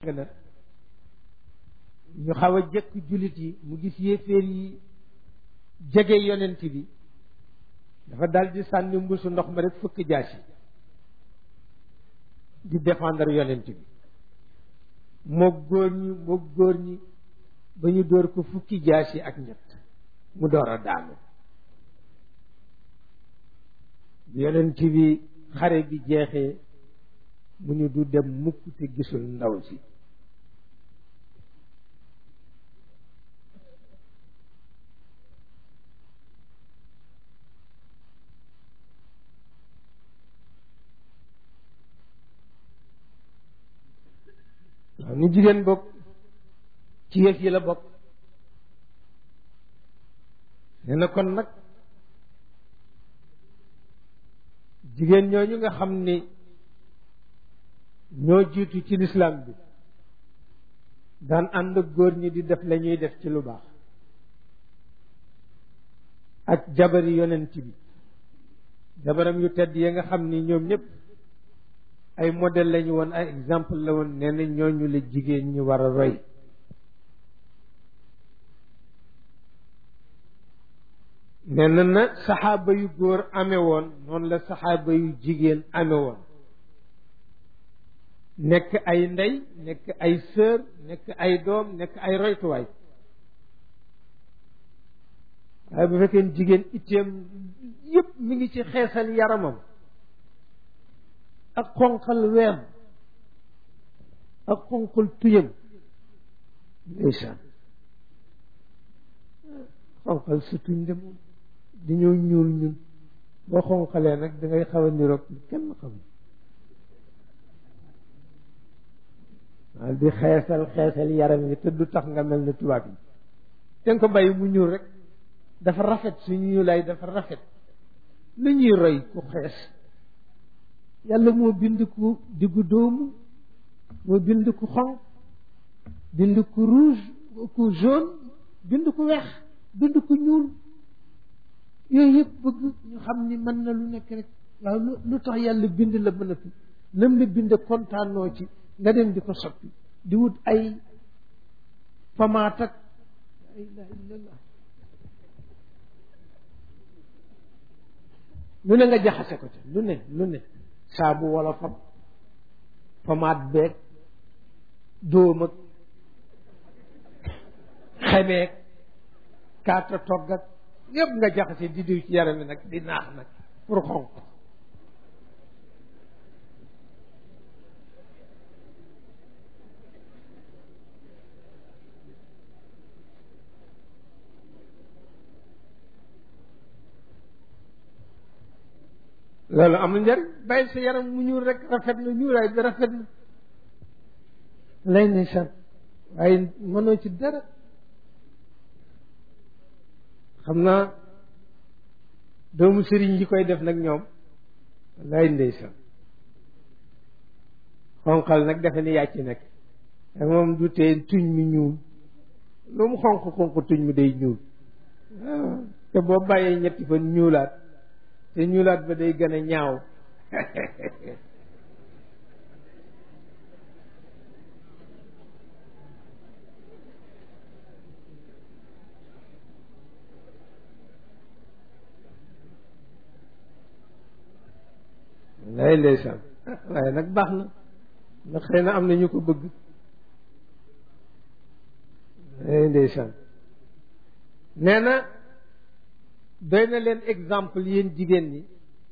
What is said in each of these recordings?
na ñu xaw a jëkk jullit yi mu gis yéeféer yi jege yonent bi dafa dal di sànni mbuusu ndox ma rek fukki jaasi di défendre yonent bi moog góor ñi moog góor ñi ba ñu dóor ko fukki jaasi ak ñett mu door a daanu yonent bi xare bi jeexee mu ñu du dem mukk te gisul ndaw si waaw ni jigéen bokk ci yëf yi la bokk nee na kon nag jigéen ñooñu nga xam ni ñoo jiitu ci lislaam bi daan ànd ak góor ñi di def la ñuy def ci lu baax ak jabari yonent bi jabaram yu tedd yi nga xam ni ñoom ñëpp ay modèle lañu woon ay exemple la woon nee na ñooñu la jigéen ñi war a roy nee na na saxaaba yu góor amee woon noonu la saxaaba yu jigéen amee woon nekk ay ndey nekk ay sœur nekk ay doom nekk ay roytuwaay waaye bu fekkee jigéen itteem yépp mi ngi ci xeesal yaramam ak xonqal weem ak xonqal tuyam ndeysaan xonqal sa tuñ de moom dañoo ñuul ñun boo xonqalee nag dangay xaw a niroog kenn xam waaw di xeesal xeesal yaram yi te du tax nga mel ne tubaab yi te nga ko bàyyi mu ñuul rek dafa rafet suñu ñuulaay dafa rafet lu ñuy roy ku xees yàlla moo bind ku diggu dóomu moo bind ku xonq bind ku rouge ku jaune bind ku weex bind ku ñuul yooyu yëpp bëgg ñu xam ni mën na lu nekk rek waaw lu tax yàlla bind la mën a fi lam la bind kontaanoo ci nga dem di ko soppi di wut ay pamaat ak la ilaha illallah lu ne nga jaxase ko ci lu ne lu ne saabu wala fab pamaat beeg dóom ak xemeeg kaata togg ak yëpp nga jaxase di diw ci yaram mi nag di naax nag pour xonq loolu amul njëriñ bàyyi sa yaram mu ñuul rek rafet na ñuulaay bi rafet na lay ne san waaye mënoo ci dara xam naa doomu sëriñ yi koy def nag ñoom lay ndeysaan xonqal nag defe ni yàcc nag te moom du tee tuñ mi ñuul lu mu xonq xonq tuñ mi day ñuul waaw te boo bàyyee ñetti fan ñuulaat te ñuulaat ba day gën a ñaaw lay ndeysaan waaye nag baax na ndax xëy na am na ñu ko bëgg lay ndeysaan nee na doy na leen exemple yéen jigéen ñi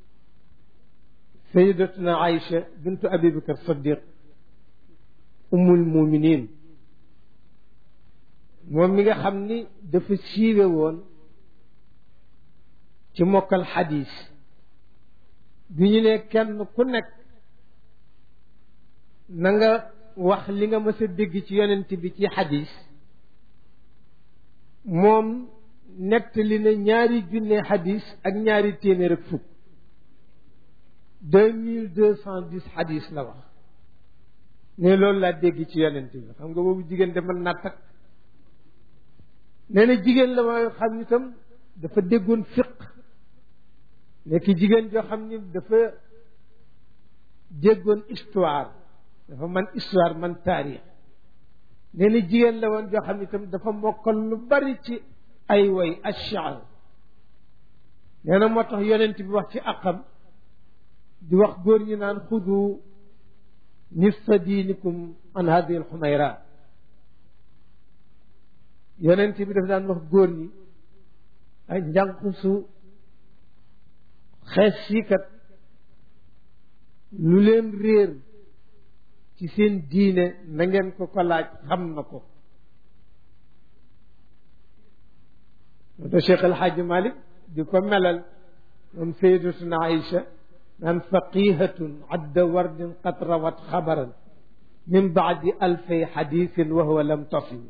sayidatuna Aïcha bintu Abi Bakar Saddiq ummul muminin moom mi nga xam ni dafa siiwe woon ci mokkal xadis bi ñu ne kenn ku nekk na nga wax li nga mës a dégg ci yonent bi ci xadis moom nettali na ñaari junne xadis ak ñaari téeméer ak fukk deux mille deux cent dix xadis la wax ne loolu laa dégg ci yonent bi xam nga boobu jigéen de mën naa takk nee na jigéen la mooy xam itam dafa déggoon fiq nekk jigéen joo xam ni dafa déggoon histoire dafa man histoire man taarix nee na jigéen la woon joo xam ne itam dafa mokkal lu bari ci ay way ashaar nee na moo tax yonent bi wax ci aqam di wax góor ñi naan xudu nisfa diinikum an hadihi alxumayra yonent bi daf daan wax góor ñi ay njànqusu xees siikat lu leen réer ci seen diine na ngeen ko ko laaj xam na ko moo Cheikh El Hadj Malick di ko melal moom sayyidatuna Aïcha naan faqihatun adda wardin qad rawat xabaran min baadi alfay xadisin wa huwa lam tasim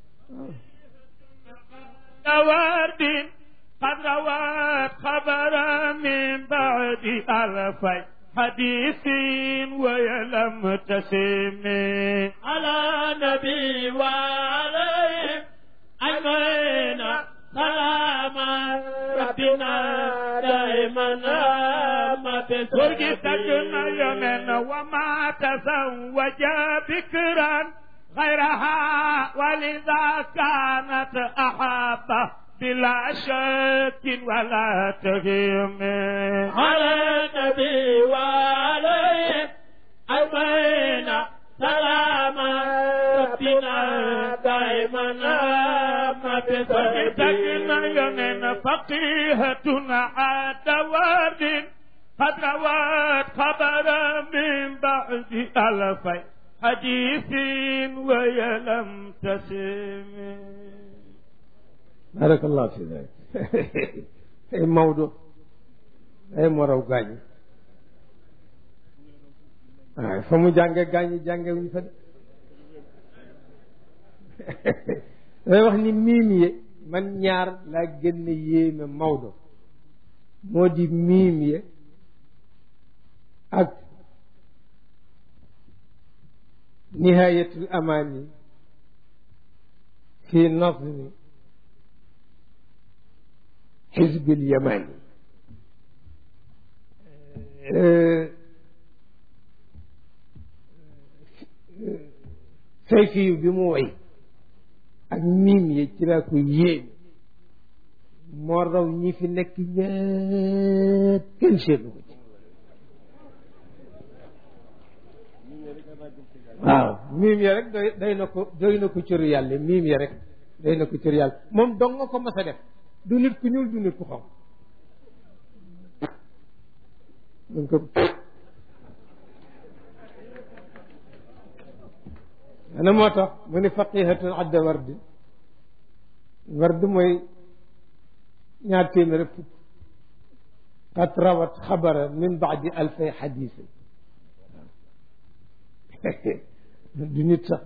وردٍ قد روت خبرا من بعد ألفي حديث ويلم تسم على نبي وعليهم أجمعين سلام ربنا دائما ما تسورجتنا يمن وما تزوج بكرا غيرها ولذا كانت أحب بلا شك ولا تهيم على النبي وعليه أجمعين سلام ربنا دائما ما بسببنا يمن فقيهة عاد ورد قد روت خبرا من بعد ألفين حديث ويلم تسم بارك الله في ذلك ay Maodo ay moo raw gaañi waaye fa mu jànge gaañi jànge wuñ fa de day wax ni miim ye man ñaar laa gën a yéeme Maodo moo di miim ye ak nihayatul amaani fi nazmi xizbil yamani sayfiyu bi mu way ak miim yi ci laa ko yéem moo raw ñi fi nekk ñëpp kenn seetlu ko ci waaw miim ya rek doy doy na ko doy na ko cëru yàlla miim ya rek doy na ko cëru yàlla moom dong nga ko mas a def du nit ku ñuul du nit ku xaw mun ko ana moo tax mu ni faqihatun adda wardi ward mooy ñaar téeméer ak fukk qad rawat xabara min baadi alfay xadis du nit sax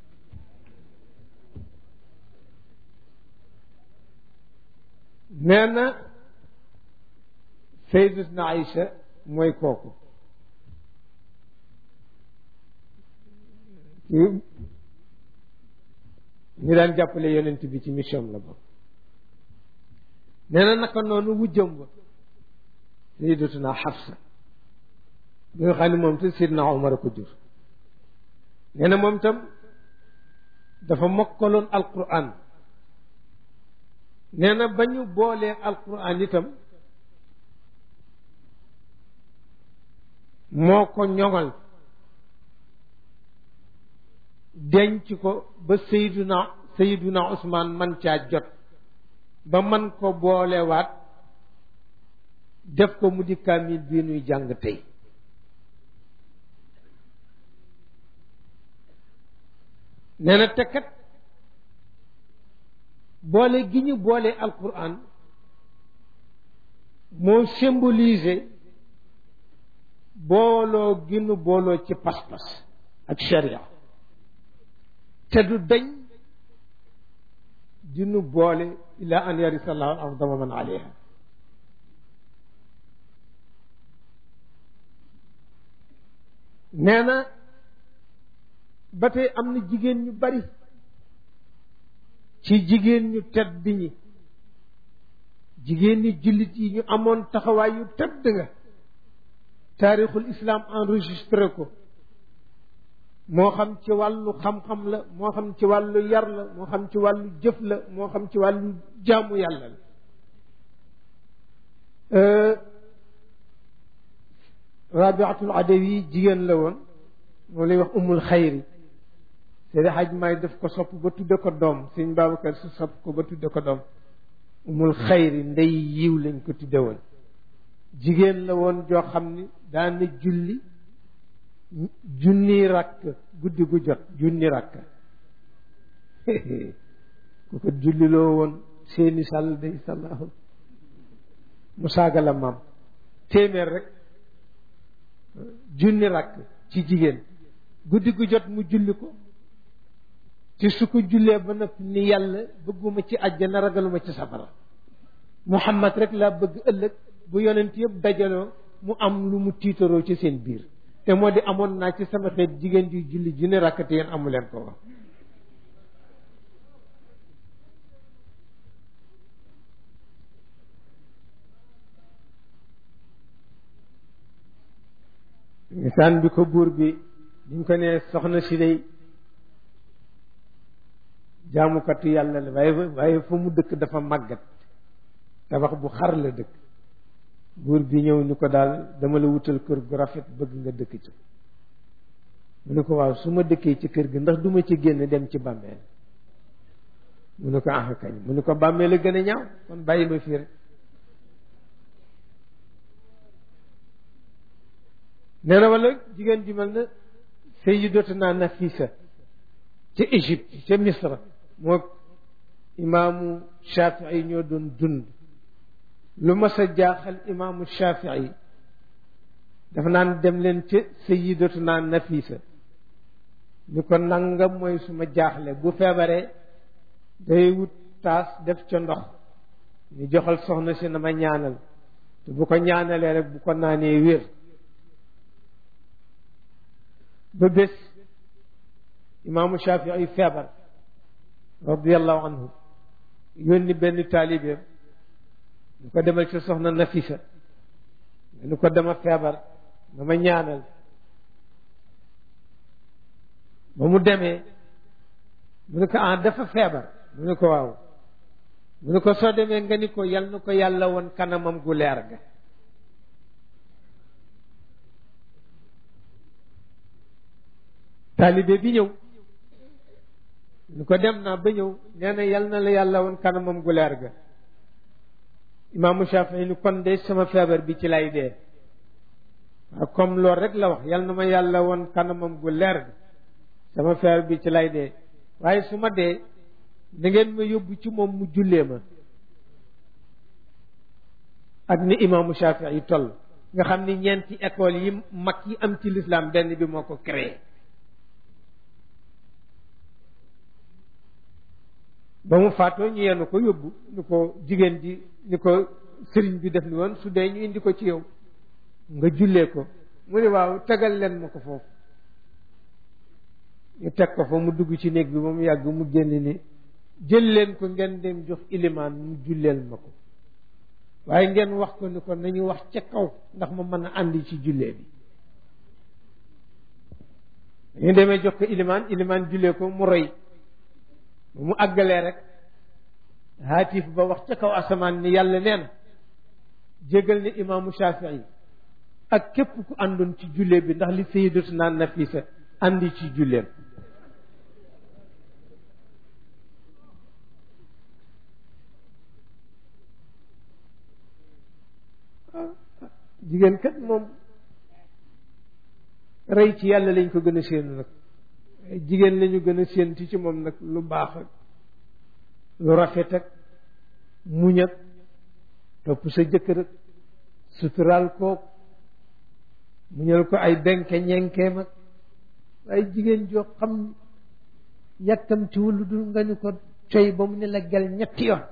nee na sayyidatuna Aïcha mooy kooku ñu daan jàppale yonent bi ci mission la bokk nee na naka noonu wujjam ba sayyidatuna Xafsa bi nga xam ne moom te Sidna Omar a ko jur nee na moom tam dafa mokkaloon alquran nee na ba ñu boolee alquran itam moo ko ñoŋal denc ko ba Seyduna Seyduna Ousmane man caa jot ba man ko boolewaat def ko mu di kaamil bii nuy jàng tey nee na tekkat boole gi ñu boole alquran moo symbolisé booloo gi ñu booloo ci pas-pas ak sharia te du dañ di nu boole ila an yarisa allahu al arda wa man alayha nee na ba tey am na jigéen ñu bari ci jigéen ñu tedd ñi jigéen ñi jullit yi ñu amoon taxawaay yu tedd nga taarixul islam enregistré ko moo xam ci wàllu xam-xam la moo xam ci wàllu yar la moo xam ci wàllu jëf la moo xam ci wàllu jaamu yàlla la rabiatul adawi jigéen la woon moo lay wax umul xayri Seydi Haj Maay def ko sopp ba tudde ko doom sëñ Babacar si sopp ko ba tudde ko doom umul xayri ndey yiw lañ ko tudde woon jigéen la woon joo xam ni daana julli junni rakk guddi gu jot junni rakk ku ko julliloo woon seeni sàll day sallaahu mu saaga la maam téeméer rek junni rakk ci jigéen guddi gu jot mu julli ko ci su ko jullee ba noppi ni yàlla bëgguma ci àjjana ragaluma ci safara muhammad rek laa bëgg ëllëg bu yonent yëpp dajaloo mu am lu mu tiitaroo ci seen biir te moo di amoon naa ci sama xeet jigéen ji julli junni rakk te yéen amu leen ko wax misaan bi ko buur bi ñu ko nee soxna si day jaamukatu yàlla la waaye waaye fa mu dëkk dafa màggat tabax bu xar la dëkk buur bi ñëw ni ko daal dama la wutal kër gu rafet bëgg nga dëkk ci mu ne ko waaw su ma dëkkee ci kër gi ndax duma ci génn dem ci bàmmeel mu ne ko ah kañ mu ne ko bàmmeel a gën a ñaaw kon bàyyi ma fii rek nee na wala jigéen ji mel na sayyidatuna Nafisa ca Égypte ca Misra moo imaamu Shafii ñoo doon dund lu mas a jaaxal imaamu Shafii dafa naan dem leen ca sayyidatuna Nafisa ni ko nangam mooy suma jaaxle bu feebaree day wut taas def ca ndox ñu joxal soxna si na ma ñaanal te bu ko ñaanalee rek bu ko naanee wér ba bés imaamu Shafii feebar radiallahu anhu yónni benn taalibeem ñu ko demal ci soxna Nafisa ñu ko dema feebar dama ñaanal ba mu demee mu ne ko ah dafa feebar mu ne ko waaw mu ne ko soo demee nga ni ko yal na ko yàlla woon kanamam gu leer ga taalibe bi ñëw ñu ko dem naa ba ñëw nee na yal na la yàlla woon kanamam gu leer ga imaamu Shafii ni kon de sama feebar bi ci lay dee waaw comme loolu rek la wax yal na ma yàlla woon kanamam gu leer ga sama feebar bi ci lay dee waaye su ma dee da ngeen ma yóbbu ci moom mu jullee ma ak ni imaamu Shafii toll nga xam ni ñeenti école yi mag yi am ci lislaam benn bi moo ko créé ba mu faatoo ñu yenn ko yóbbu ni ko jigéen ji ni ko sëriñ bi def ni woon su dee ñu indi ko ci yow nga jullee ko mu ne waaw tegal leen ma ko foofu ñu teg ko fa mu dugg ci néeg bi ba mu yàgg mu génn ni jël leen ko ngeen dem jox ilimaan mu julleel ma ko waaye ngeen wax ko ni ko nañu wax ca kaw ndax ma mën a àndi ci jullee bi dañu demee jox ko ilimaan ilimaan jullee ko mu roy ba mu àggalee rek haatif ba wax ca kaw asamaan ni yàlla neen jégal ne imaamu Shafii ak képp ku àndoon ci jullee bi ndax li sayyidatuna Nafisa àndi ci julleem jigéen kat moom rey ci yàlla lañ ko gën a séenu nag jigéen lañu gën a séentu ci moom nag lu baax ak lu rafet ak muñ ak topp sa jëkkër ak suturaal kook muñal ko ay benke ñenkeem ak waaye jigéen joo xam yàkkamtiwul lu dul nga ñu ko coy ba mu ne la gel ñetti yoon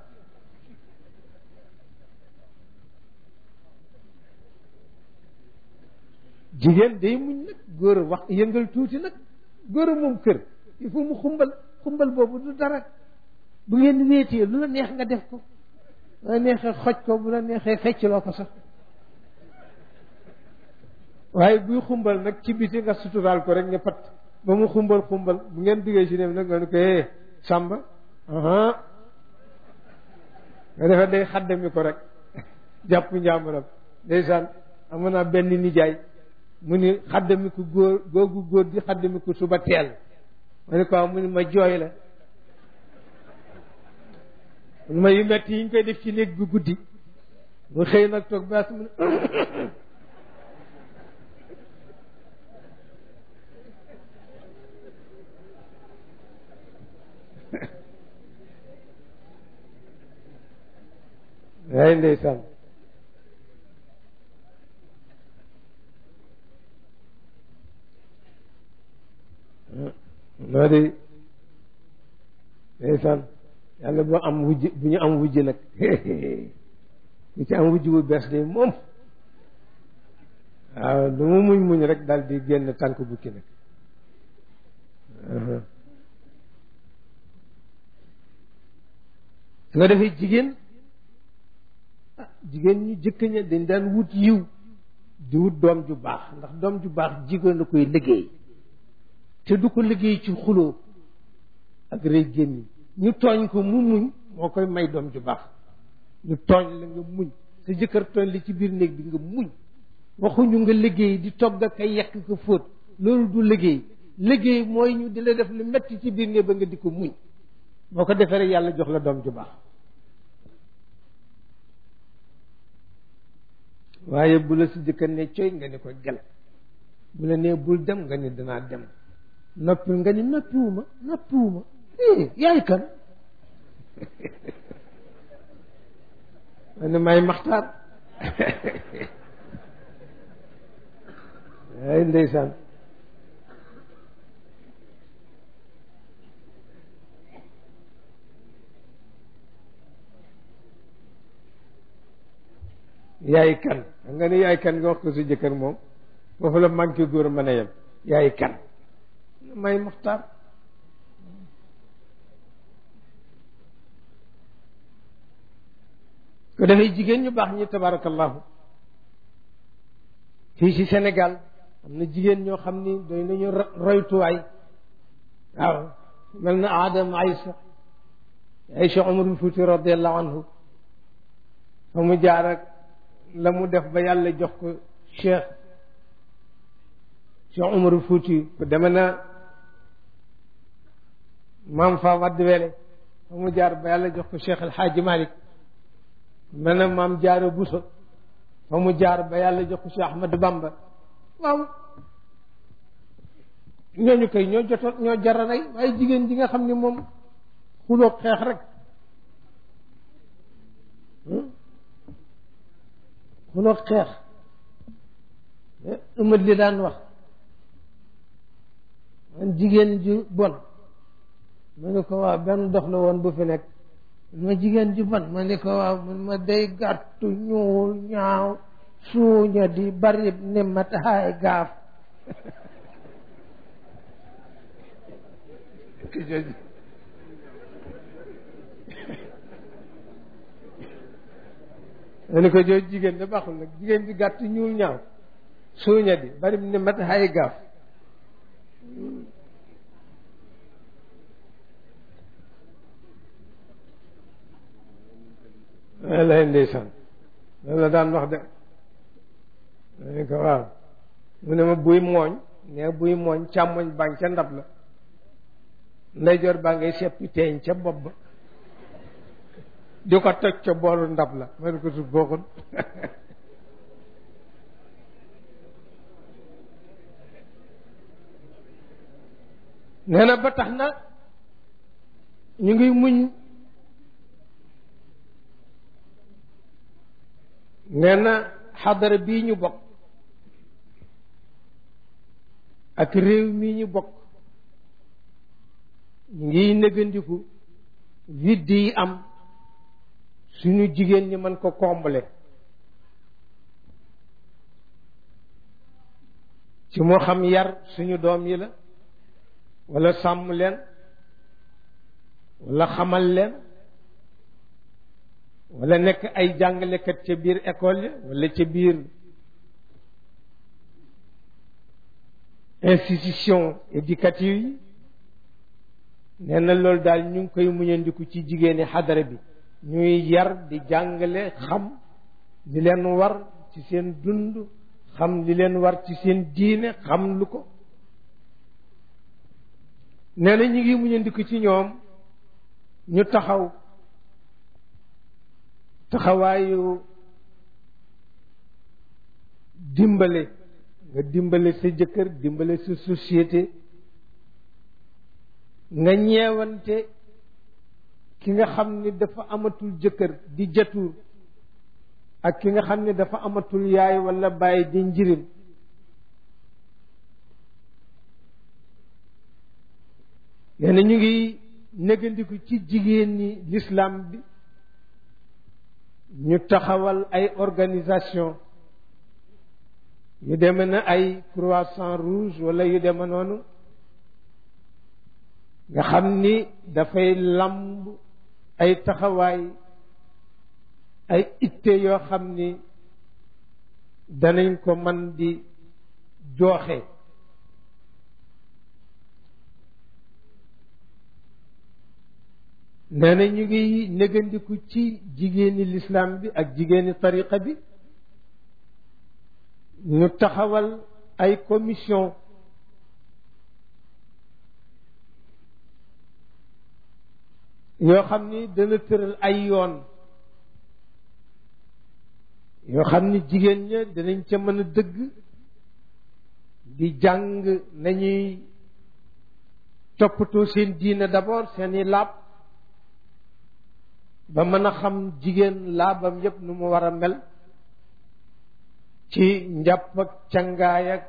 jigéen day muñ nag góor a wax yëngal tuuti nag góor a moom kër il faut mu xumbal xumbal boobu du dara bu ngeen wéetee lu la neex nga def ko bu la neexee xoj ko bu la neexee feccloo ko sax waaye buy xumbal nag ci biti nga suturaal ko rek nga pat ba mu xumbal xumbal bu ngeen duggee ci néeg nag nga ne ko eh sàmba aha nga defee day xaddami ko rek jàpp njàmburam ndeysaan amoon naa benn nijaay mu ni xaddami ko góor googu góor di xaddami ko suba teel ma ne ko mu ni ma jooy la mu ma yu metti yi ñu koy def ci néeg bi guddi mu xëy nag toog baas mu ne ay ndeysaan noo di ndeysaan yàlla bu am wujj bu ñu am wujj nag ñu ci am wujj bu bees de moom waaw lu mu muñ muñ rek daal di génn tànk bukki nag su nga defee jigéen ah jigéen ñu jëkk ña dañ daan wut yiw di wut doom ju baax ndax doom ju baax jigéen la koy liggéey te du ko liggéey ci xuloo ak rëy génni ñu tooñ ko mu muñ moo koy may doom ju baax ñu tooñ la nga muñ sa jëkkër tooñ li ci biir néeg bi nga muñ waxuñu nga liggéey di togg ak ay yekk ko fóot loolu du liggéey liggéey mooy ñu di la def lu metti ci biir néeg ba nga di ko muñ boo ko defee rek yàlla jox la doom ju baax waaye bu la si jëkkër ne coy nga ni ko gel bu la nee bul dem nga ni danaa dem noppi nga ni noppiwuma noppiwuma eh yaay kan ma ne may maxtaar ay ndeysaan yaay kan xam nga ne yaay kan nga wax ko si jëkkër moom foofu la manqué góor mën a yem yaay kan may muxtaar ko dafay jigéen ñu baax ñi tabarakallahu fii ci Sénégal am na jigéen ñoo xam ni doy nañu roytuwaay waaw mel na Adam Aïcha Aïcha Umarul Fuuti radiallahu anhu fa mu jaar ak la mu def ba yàlla jox ko cheikh cheikh Umarul Fuuti ku deme na maam fa wadd wele fa mu jaar ba yàlla jox ko cheikh El Hadji Malick mel na maam jaara Buso fa mu jaar ba yàlla jox ko cheikh Ahmadou Bamba waaw ñooñu koy ñoo jotoon ñoo jara rey waaye jigéen ji nga xam ne moom xuloog xeex rek xuloog xeex ëmat li daan wax man jigéen ju bon ma ne ko waaw benn dox la woon bu fi nekk ma jigéen ju bon ma ne ko waaw man ma day gàttu ñuul ñaaw suuña di bari ne ma taxaay gaaf ma ne ko jooju jigéen da baaxul nag jigéen ji gàtt ñuul ñaaw suuña di bari ne mat xay gaaf lay ndeysaan loolu la daan wax de ma ne ko waaw mu ne ma buy mooñ ne buy mooñ càmmoñ baa ngi ca ndab la ndeyjoor baa ngay seppi teeñ ca bopp ba di ko toj ca boolu ndab la ma ne ko su bokkul nee na ba tax na ñu ngi muñ nee na xadara bii ñu bokk ak réew mii ñu bokk ñu ngi négandiku vidde yi am suñu jigéen ñi mën ko combler ci moo xam yar suñu doom yi la wala sàmm leen wala xamal leen wala nekk ay jàngalekat ca biir école ya wala ca biir institution éducative yi nee na loolu daal ñu ngi koy muñandiku ci jigéeni xadara bi ñuy yar di jàngale xam li leen war ci seen dund xam li leen war ci seen diine xam lu ko nee na ñu ngi muñandiku ci ñoom ñu taxaw taxawaayu dimbale nga dimbale sa jëkkër dimbale sa société nga ñeewante ki nga xam ni dafa amatul jëkkër di jatuur ak ki nga xam ni dafa amatul yaay walla bàyyi di njirim nee na ñu ngi négandiku ci jigéen ñi l'islam bi ñu taxawal ay organisation yu deme na ay croissant rouge wala yu deme noonu nga xam ni dafay lamb ay taxawaay ay itte yoo xam ni danañ ko man di jooxe nee na ñu ngi négandiku ci jigéeni lislaam bi ak jigéeni tariqa bi ñu taxawal ay commission yoo xam ni dana tëral ay yoon yoo xam ni jigéen ña danañ ca mën a dëgg di jàng nañuy toppatoo seen diine d'abord seeni laab ba mën a xam jigéen laabam yépp nu mu war a mel ci njàpp ak cangaay ak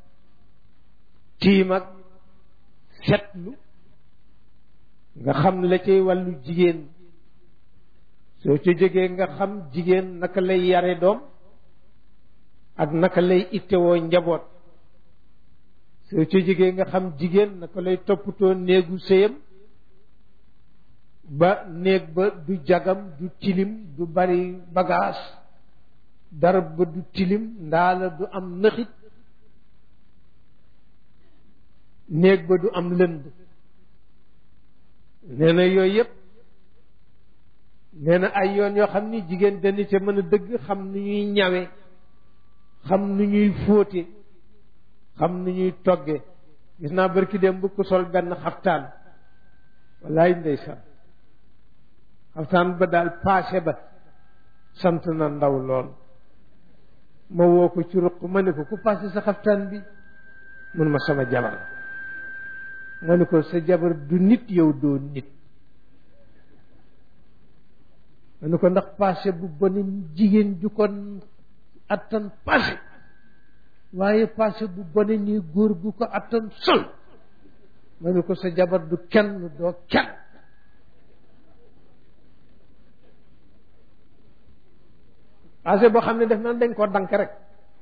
tiim ak setlu nga xam la cay wàllu jigéen soo ca jógee nga xam jigéen naka lay yare doom ak naka lay ittewoo njaboot soo ca jógee nga xam jigéen naka lay toppatoo néegu sëyam ba néeg ba du jagam du tilim du bari bagage dara ba du tilim ndaala du am nëxit néeg ba du am lënd nee na yooyu yëpp nee na ay yoon yoo xam ni jigéen dana ca mën a dëgg xam nu ñuy ñawe xam nu ñuy fóote xam nu ñuy togge gis naa barki dem bu ko sol benn xaftaan wallaay ndeysaan xaftaan ba daal paase ba sant na ndaw lool ma woo ko ci ruq ma ne ko ku paase sa xaftaan bi mun ma sama jabar ma ne ko sa jabar du nit yow doo nit ma ne ko ndax paase bu bone jigéen ju ko attan paase waaye paase bu bone nii góor gu ko attan sol ma ne ko sa jabar du kenn doo kenn paase boo xam ne def na dañ koo dank rek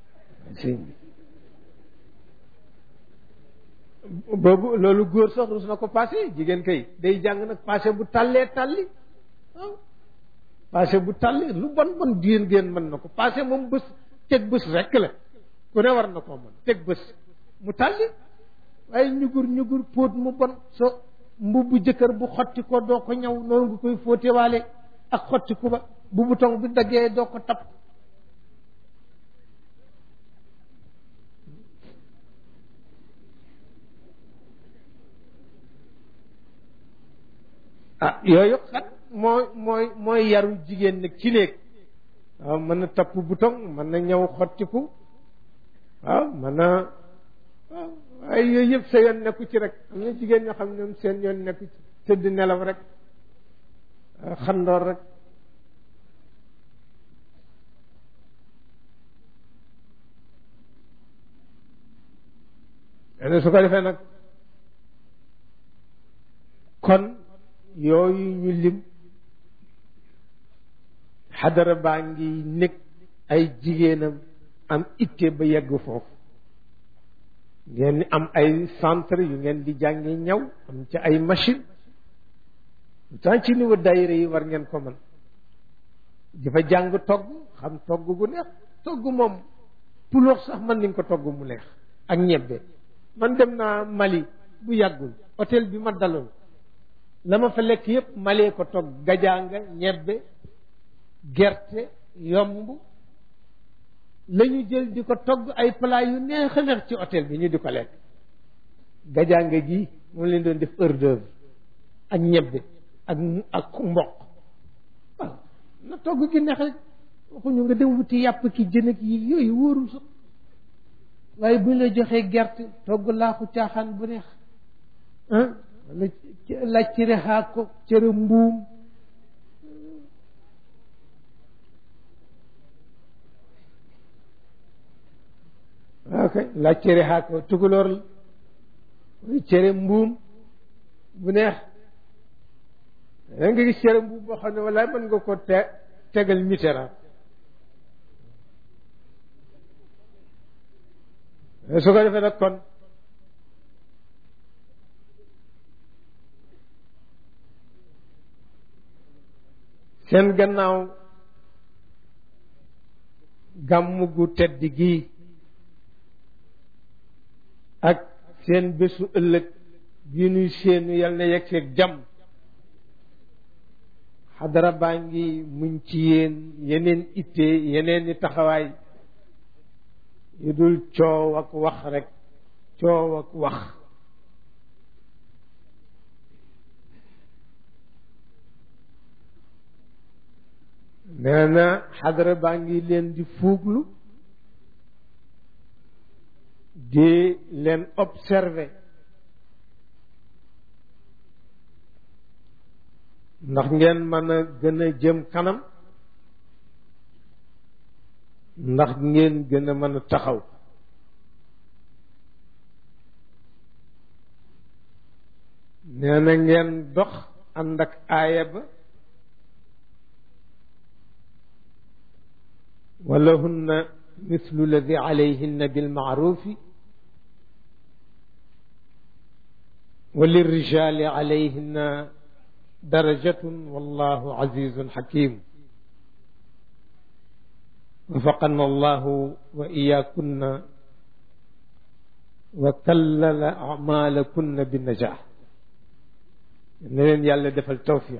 boobu loolu góor sax rus na ko passé jigéen kay day jàng nag passé bu tàllee tàlli waaw passé bu tàlli lu bon bon jigéen géen mën na ko passé moom bés teg bés rekk la ku ne war na koo mën teg bés mu tàlli waaye ñugur ñugur póot mu bon so mbubbu jëkkër bu xotti ko doo ko ñaw noonu nga koy fóotewaale ak xotti ku ba bu bouton bi daggee doo ko tapp ah yooyu xat mooy mooy mooy yaru jigéen nag ci néeg waaw mën na tapp bouton mën na ñëw xottiku waaw mën na waaw waaye yooyu yëpp sa yoon nekku ci rek am na jigéen ñoo xam ne ñoom seen yoon nekku ci tëdd nelaw rek xandoor rek ene su ko defee nag kon yooyu ñu lim xadara baa ngi nekk ay jigéenam am itte ba yegg foofu ngeen ni am ay centre yu ngeen di jàngi ñaw am ci ay machine tant ci niveau daayira yi war ngeen ko mën di fa jàng togg xam togg gu neex togg moom puloox sax mën nañ ko togg mu neex ak ñebbe man dem naa Mali bu yàggul hôtel bi ma daloon la ma fa lekk yépp malee ko togg gajaanga ñebbe gerte yomb la ñu jël di ko togg ay plat yu neex a neex ci hôtel bi ñu di ko lekk gajaanga gi moom leen doon def hors d'œuvre ak ñebbe ak ak mboq waaw na togg gi neex rek waxuñu nga dem wuti yàpp ki jën ak yi yooyu wóorul sax waaye buñ la joxee gerte togg laaxu caaxaan bu neex ah wala laaj cere xaak ko cere mbuum waaw kay laaj cere xaak ko tukulóor la wala cere mbuum bu neex da nga gis cere mbuum boo xam ne wala mën nga ko te tegal Mitterrand su ko defee nag kon seen gannaaw gàmm gu tedd gii ak seen bésu ëllëg bii nuy seenu yal na yegg seeg jàmm xadara baa ngi muñ ci yéen yeneen itte yeneen i taxawaay yu dul coow ak wax rek coow ak wax nee na xadara baa ngi leen di fuuglu di leen observer ndax ngeen mën a gën a jëm kanam ndax ngeen gën a mën a taxaw nee na ngeen dox ànd ak aaya ba ولهن مثل الذي عليهن بالمعروف وللرجال عليهن درجة والله عزيز حكيم وفقنا الله وإياكن وكلل أعمالكن بالنجاح نين يالا دفل توفيق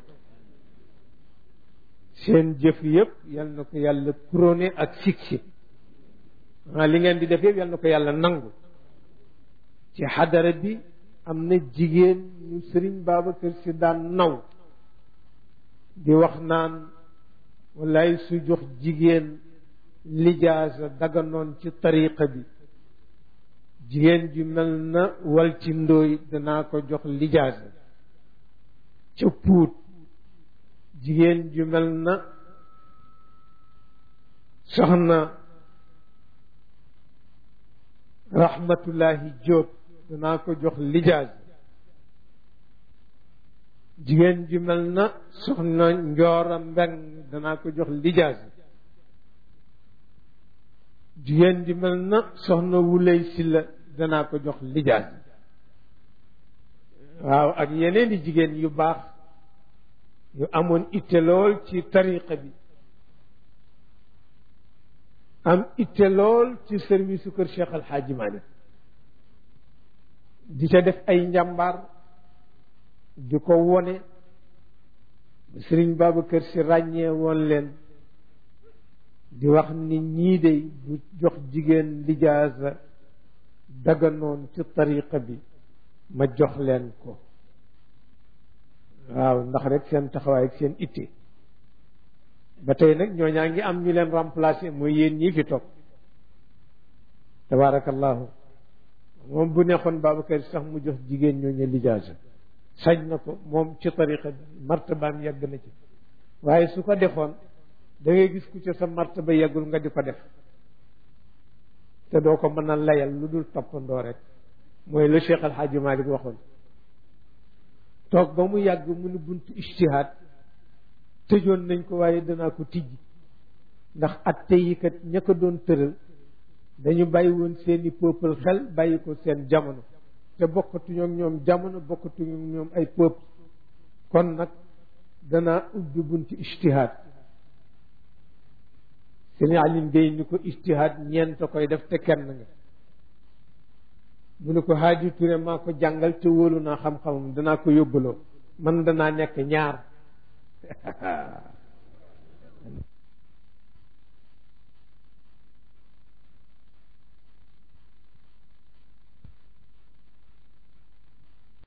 seen jëf yëpp yal na ko yàlla couronné ak succès ah li ngeen di def yëpp yal na ko yàlla nangu ci xadara bi am na jigéen ñu sëriñ Babacar si daan naw di wax naan wallaay su jox jigéen lijaasa daganoon ci tariqa bi jigéen ju mel na wal ci ndóoy danaa ko jox lijaasa ca puut jigéen ju mel na soxna rahmatullahi Jóob danaa ko jox lijaas jigéen ju mel na soxna njoora mbeng danaa ko jox lijaas jigéen ju mel na soxna wulay silla danaa ko jox lijaas waaw ak yeneen i jigéen yu baax yu amoon itte lool ci tariqa bi am itte lool ci service su kër Cheikh Al Hadji Malick di ca def ay njàmbaar di ko wone Sëriñ Babacar Si ràññee woon leen di wax ni ñii de bu jox jigéen lijaasa daganoon ci tariqa bi ma jox leen ko waaw ndax rek seen taxawaay ak seen itte ba tey nag ñooñaa ngi am ñu leen remplacer mooy yéen ñii fi toog tabaarakallahu moom bu neexoon Babacar sax mu jox jigéen ñooñu lijaasa sañ na ko moom ci tariqa bi martabaam yegg na ci waaye su ko defoon da ngay gis ku ca sa martaba yeggul nga di ko def te doo ko mën a layal lu dul toppandoo rek mooy le Cheikh Al Hadji Malick waxoon toog ba mu yàgg mu ne buntu ijtihaad tëjoon nañ ko waaye danaa ko tijji ndax atte yi kat ña ko doon tëral dañu bàyyi woon seeni peuple xel bàyyi ko seen jamono te bokkatuñu ak ñoom jamono bokkatuñu ak ñoom ay peuple kon nag danaa ubbi buntu ijtihaad sëñ Aline Gueye ni ko ijtihaad ñeent koy def te kenn nga mu ne ko Haaji Touré maa ko jàngal te wóolu naa xam-xamam danaa ko yóbbaloo man danaa nekk ñaar